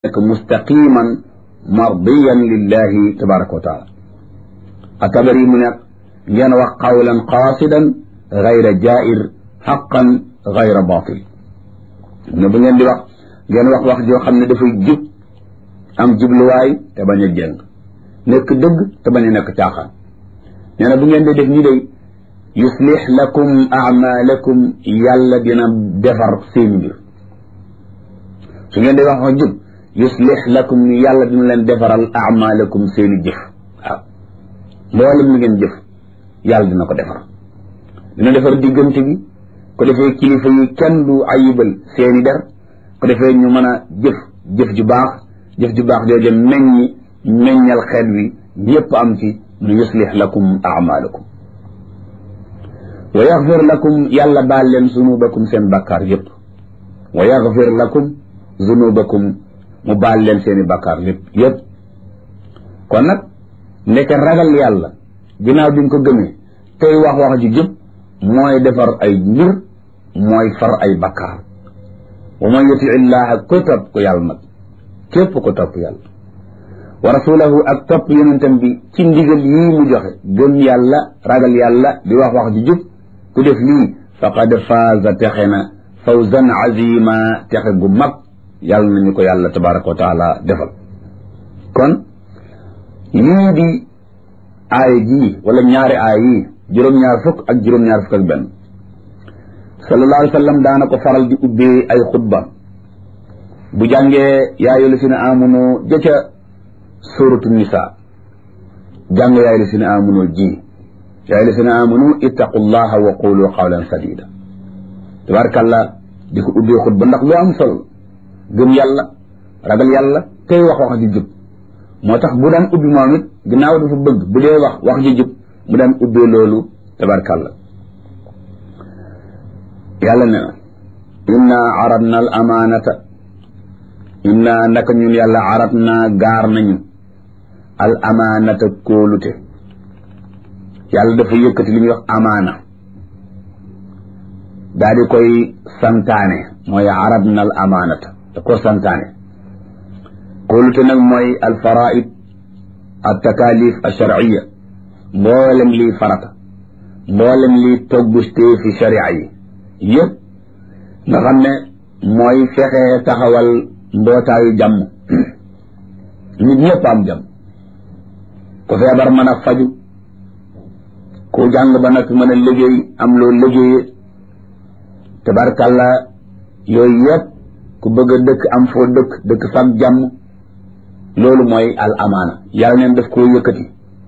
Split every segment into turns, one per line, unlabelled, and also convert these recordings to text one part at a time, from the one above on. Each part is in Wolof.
nekk mustaqiman mardiyan lillahi tabaraka wa taala atabari mu nekk ngeen wax qawlan qaasidan gayra jair xaqan gayra batil ne bu ngeen di wax ngeen wax wax joo xam ne dafay jub am jubluwaay te bañ a jëng nekk dëgg te bañ a nekk caaxaan nee na bu ngeen di def ñi day yuslix lakum amalakum yàlla dina defar seen mbir su ngeen di wax wax jub yuslix lakum yàlla dina leen defaral amalakum seeni jëf waaw mboolem li ngeen jëf yàlla dina ko defar dina defar diggante bi ko defee kilifa yi kenn du ayibal seeni der ko defee ñu mën a jëf jëf ju baax jëf ju baax jooju meññi meññal xeet wi ñëpp am ci nu yuslix lakum amalakum wa yaxfir lakum yàlla baal leen zunubakum seen bakkaar yëpp wa yaxfir lakum zunubakum mu baal leen seeni bakkaar yëpp yëpp kon nag nekk ragal yàlla ginnaaw bi nga ko gëmee tey wax wax ji jub mooy defar ay mbir mooy far ay bakkaar wa man yuti illaha ko topp ko yàlla nag képp ko topp yàlla wa rasulahu ak topp yonentam bi ci ndigal yii mu joxe gëm yàlla ragal yàlla di wax wax ji jub ku def lii faqad faaza texe na fawzan azima texe gu mag yàlla nañu ko yàlla tabaraka wa taala defal kon lii di aaya jii wala ñaari aaya yii juróom-ñaar fukk ak juróom-ñaar fukk ak benn sallallahu alayhi wa sallam daana ko faral di ubbee ay xutba bu jàngee yaayu la si ne amunu jëca suratu nisa jàng yaayu la si ne amunu ji yaayu la si ne amunu ittaqullaha wa qulu qawlan sadida tabarakallah di ko ubbee xutba ndax lu am solo gëm yàlla ragal yàlla tey wax wax ji jub moo tax bu daan ubbi moom it ginnaaw dafa bëgg bu dee wax wax ji jub mu daan ubbee loolu tabarkalla yàlla ne na inna aradna al amaanata inna naka ñun yàlla aradna gaar nañu al amaanata kóolute yàlla dafa yëkkati li ñuy wax amaana daa di koy santaane mooy aradna al amaanata da ko santaane kóolute nag mooy al faraid al takalif al sharciya mboolem lii farata mboolem lii toggustee fi sharia yi yëpp nga xam ne mooy fexe taxawal mbootaayu jàmm nit ñëpp am jàmm ku feebar mën a faju ku jàng ba nag mën a liggéey am loo liggéeye tabarkalla yooyu yëpp ku bëgg a dëkk am foo dëkk dëkk fag jàmm loolu mooy al amaana yàlla neen daf koo yëkkati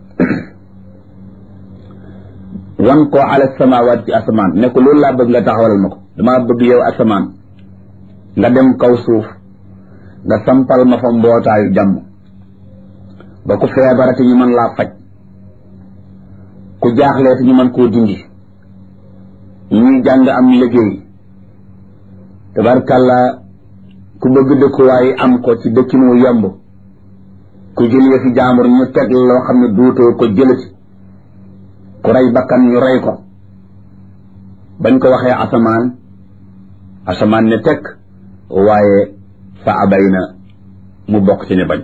wan ko ala samawaat ci asamaan ne ko loolu laa bëgg nga taxawalal ma ko damaa bëgg yow asamaan nga dem kaw suuf nga sampal ma fa mbootaayu jàmm ba ku feebarati ñu mën laa faj ku jaaxleeti ñu mën koo dindi ñuy jàng am liggéey tabarkàlla ku bëgg dëkkuwaay am ko ci dëkkinu yomb ku jëlee fi jaambur ñu teg loo xam ne duutoo ko jëlati ku rey bakkan ñu rey ko bañ ko waxee asamaan asamaan ne tekk waaye fa abay na mu bokk ci ne bañ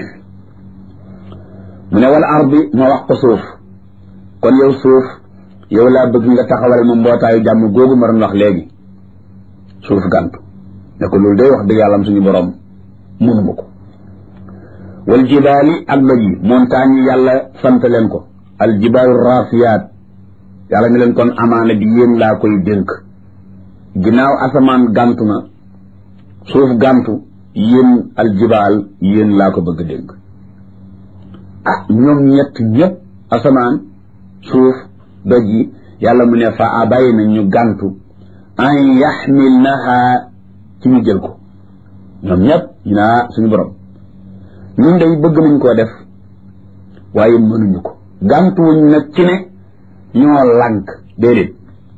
mu ne wala ardi ma wax ko suuf kon yow suuf yow laa bëgg nga taxawal ma mbootaayu jàmm googu ma doon wax léegi suuf gàntu ne ko loolu day wax dëgg yàlla am suñu borom mënuma ko wal jibaali ak doj yi montagne yi yàlla sant leen ko al jibaalu raasiyaat yàlla ne leen kon amaana bi yéen laa koy dénk ginnaaw asamaan gàntu na suuf gàntu yéen al jibaal yéen laa ko bëgg dénk ah ñoom ñett ñëpp asamaan suuf doj yi yàlla mu ne fa abay na ñu gàntu an yaxmilnaha ci ñu jël ko ñoom ñëpp ñu naa suñu borom ñun day bëgg nañ koo def waaye mënuñu ko gàntuwuñ nag ci ne ñoo lànk déedéet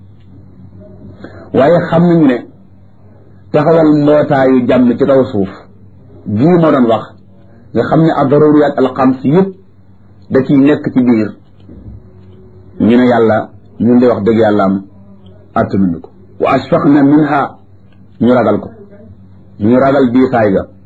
waaye xam nañu ne taxawal mbootaayu jàmm ci kaw suuf jii ma doon wax nga xam ne ad-daruriyat al-xams yëpp da ciy nekk ci biir ñu ne yàlla ñun de wax dëgg yàlla am attanuñu ko wa ashfaqna minha ñu ragal ko ñu ragal diisaay ga